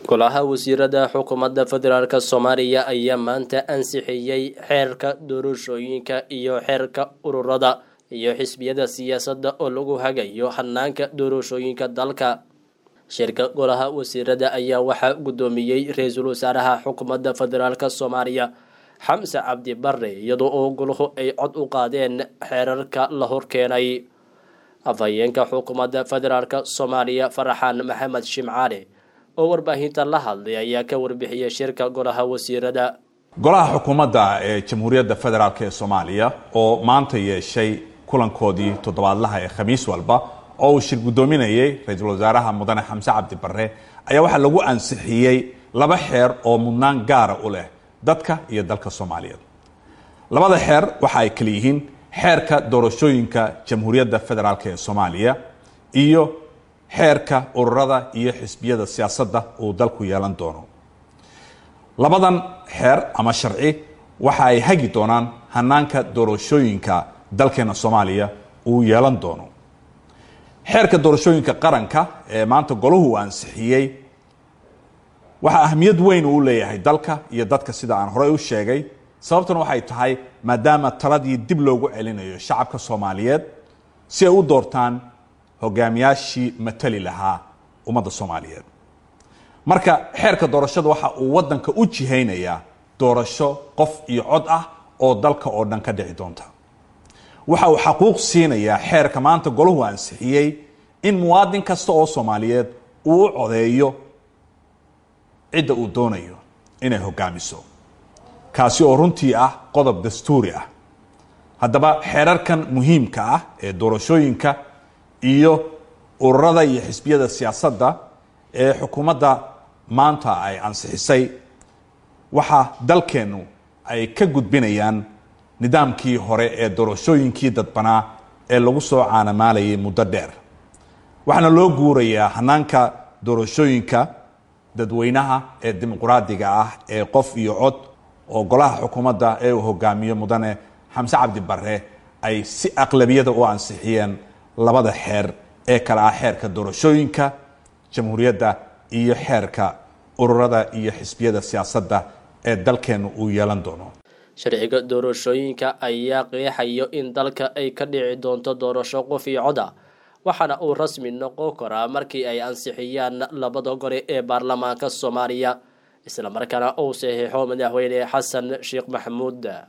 golaha wasiirada xukuumadda federaalk soomaaliya ayaa maanta ansixiyey xeerka doorashooyinka iyo xeerka ururada iyo xisbiyada siyaasadda oo lagu hagayo hanaanka doorashooyinka dalka shirka golaha wasiirada ayaa waxaa guddoomiyey ra-iisul wasaaraha xukuumadda federaalk soomaaliya xamse cabdi bare iyadoo oo golahu ay cod u qaadeen xeerarka la horkeenay afhayeenka xukuumadda federaalk soomaaliya faraxaan maxamed shimcaale oo warbaahinta la hadlay ayaa ka warbixiyay shirka golaha wasiirada golaha xukuumadda ee jamhuuriyadda federaalk ee soomaaliya oo maanta yeeshay kulankoodii toddobaadlaha ee khamiis walba oo uu shir guddoominayay ra-iisul wasaaraha mudane xamse cabdi bare ayaa waxaa lagu ansixiyey laba xeer oo mudnaan gaara u leh dadka iyo dalka soomaaliyeed labada xeer waxa ay kala yihiin xeerka doorashooyinka jamhuuriyadda federaalk ee soomaaliya iyo xeerka ururada iyo xisbiyada siyaasadda uu dalku yeelan doono labadan xeer ama sharci waxa ay hagi doonaan hanaanka doorashooyinka dalkeena soomaaliya uu yeelan doono xeerka doorashooyinka qaranka ee maanta golahu uu ansixiyey waxaa ahmiyad weyn uu leeyahay dalka iyo dadka sida aan horey u sheegay sababtuna waxay tahay maadaama taladii dib loogu celinayo shacabka soomaaliyeed si ay u doortaan hogaamiyaashii matali lahaa ummadda soomaaliyeed marka xeerka doorashada waxa uu wadanka u jihaynayaa doorasho qof iyo cod ah oo dalka oo dhan ka dhici doonta waxa uu xaquuq siinayaa xeerka maanta golahu ansixiyey in muwaadin kasta oo soomaaliyeed uu u codeeyo cidda uu doonayo inay hogaamiso kaasi oo runtii ah qodob dastuuri ah haddaba xeerarkan muhiimka ah ee doorashooyinka iyo ururada iyo xisbiyada siyaasadda ee xukuumadda maanta ay ansixisay waxaa dalkeennu ay ka gudbinayaan nidaamkii hore ee doorashooyinkii dadbanaa ee lagu soo caanamaalayay muddo dheer waxaana loo guurayaa hanaanka doorashooyinka dadweynaha ee dimuqraadiga ah ee qof iyo cod oo golaha xukuumadda ee uu hogaamiyo mudane xamse cabdi bare ay si aqlabiyada u ansixiyeen labada xeer ee kale ah xeerka doorashooyinka jamhuuriyadda iyo xeerka ururada iyo xisbiyada siyaasadda ee dalkeenu uu yeelan doono sharciga doorashooyinka ayaa qeexayo in dalka ay ka dhici doonto doorasho qof iyo cod ah waxaana uu rasmi noqon karaa markii ay ansixiyaan labada gole ee baarlamaanka soomaaliya islamarkaana uu saxiixo madaxweyne xasan sheekh maxamuud